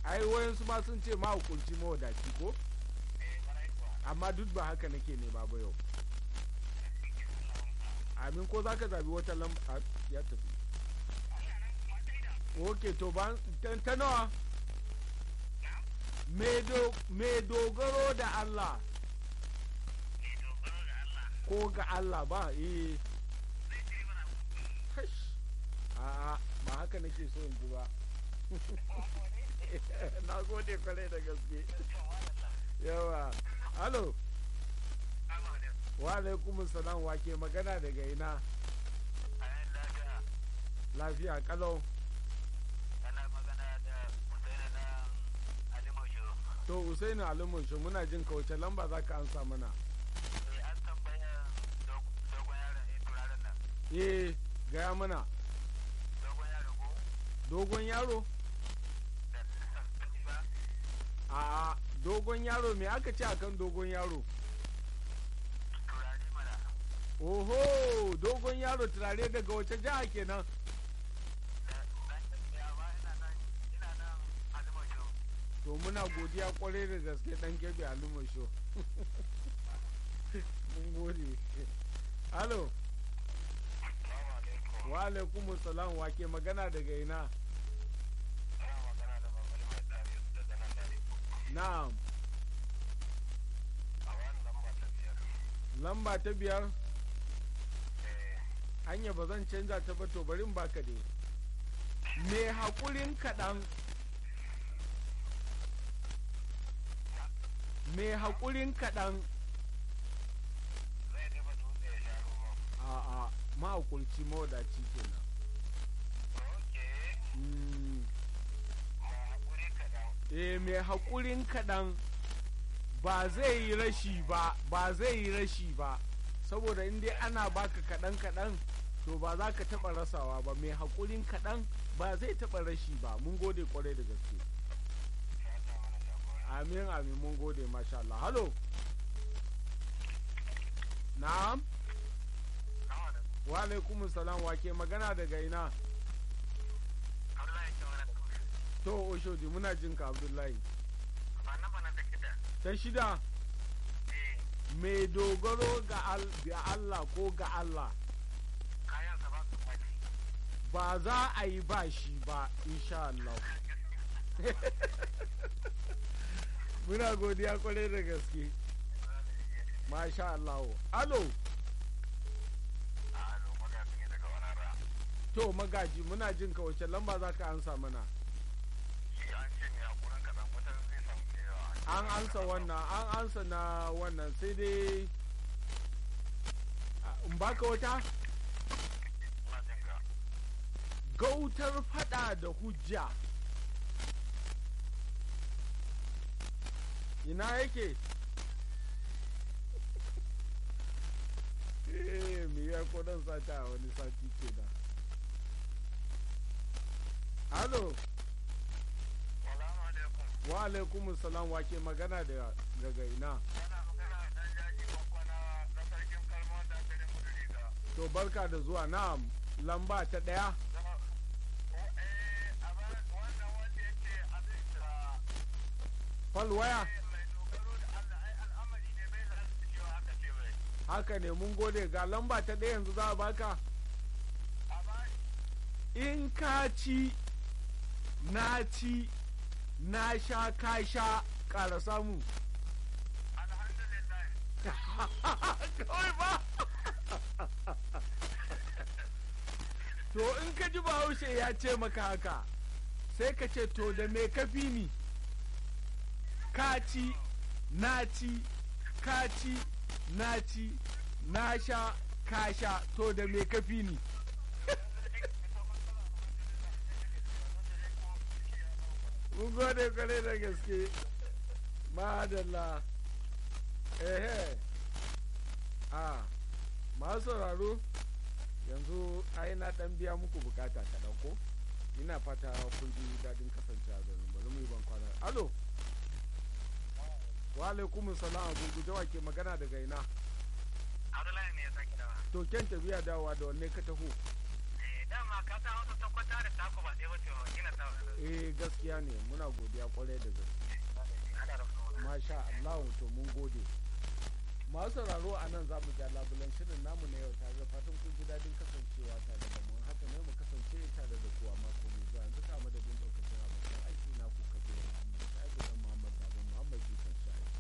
ai wayansu ma sun ce mahukunci mawadaci ko amma duk ba haka nake ne ba yau amin ko za ka zabi wata lamba ya tafi ok to ba ta nawa me dogaro da Allah ko ga Allah ba eh a'a ba haka nake so in ji ba na gode kwarai da gaske yawa halo wa alaikum salam wa ke magana daga ina lafiya kalau to usaini alimushu muna jin ka wace lamba za ka ansa mana eh gaya mana dogon yaro a dogon yaro me aka ce akan dogon yaro oho dogon yaro turare daga wace jiha kenan to muna godiya kwarai da gaske dan gebe alumasho mun gode halo wa alaikum salam wa ke magana daga ina na'am lamba ta biyar hanya ba zan canza ta ba to bari baka dai me haƙurin kaɗan me haƙurin kaɗan a'a mahaƙurci mawadaci kenan eh mai haƙurin kaɗan ba zai yi rashi ba ba zai yi rashi ba saboda in dai ana baka kaɗan kaɗan to ba za ka taɓa rasawa ba mai haƙurin kaɗan ba zai taɓa rashi ba mun gode kwarai da gaske amin amin mun gode masha Allah halo na'am wa alaikum salam wa ke magana daga ina to oshodi muna jin ka abdullahi ta shida mai dogaro ga Allah ko ga Allah ba za a yi ba shi ba insha Allah muna godiya kwarai da gaske masha Allah alo to magaji muna jin ka wace lamba za ka ansa mana an ansa wannan an ansa na wannan sai dai in baka wata gautar fada da hujja ina yake eh me ya kodon sata a wani sati ke da halo wa alaikum salam wa ke magana da daga ina to barka da zuwa na lamba ta daya falwaya haka ne mun gode ga lamba ta ɗaya yanzu za a baka in ka ci na ci na sha ka sha ƙara samu kawai ba to in ka ji bahaushe ya ce maka haka sai ka ce to da me kafi ni ka ci na ci ka ci na ci na sha ka sha to da me kafi ni mun gode kwarai da gaske madalla ehe a masu sauraro yanzu ai na dan biya muku bukata kaɗan ko ina fata kun ji daɗin kasancewa da bari mu yi ban kwana alo wa alaikum salam a gurguje wa ke magana daga ina Abdullahi ne ya sake dawa. to ken tafiya dawowa da wanne ka taho Eh, dama ka ta hausa ta kwata da taku ba ɗaya wace wa gina ta eh gaskiya ne muna godiya kwarai da gaske ana rafa wani masha Allah to mun gode masu sauraro a nan za mu ja labulan shirin namu na yau tare da fatan kun ji